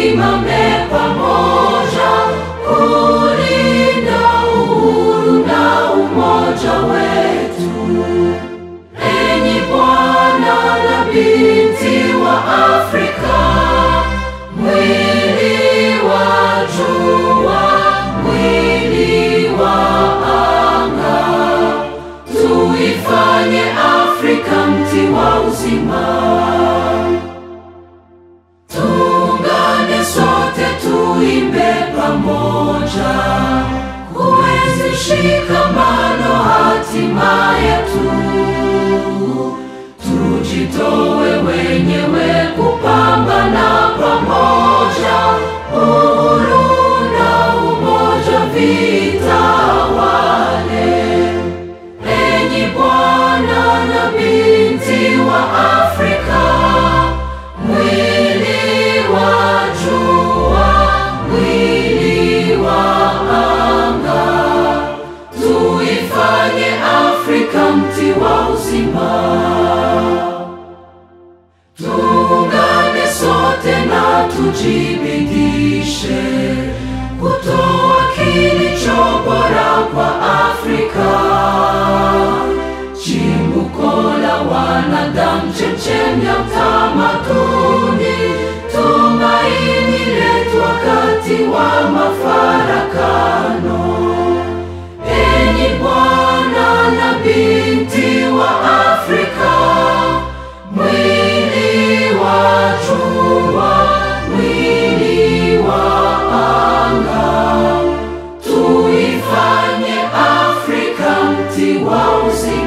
tusimame pamoja kulinda uhuru na umoja wetu. Enyi Bwana na binti wa Afrika, mwili wa jua, mwili wa anga, tuifanye Afrika mti wa uzima. Tuungane sote tuimbe pamoja, kuenzi shikamano hatima yetu. Tujitowe wenyewe kupambana pamoja, uhuru na umoja vitawale. Enyi Bwana na binti wa Afrika, mwili wa jua, mwili wa anga, tuifanye Afrika mti wa uzima. Tuungane sote na tujibidishe kutoa kilicho bora kwa Afrika, chimbuko la wanadamu, chemchemi ya utamaduni, tumaini letu wakati wa mafarakano. Enyi Bwana na binti wa Afrika, mwili wa jua, mwili wa anga, tuifanye Afrika mti wa uzima.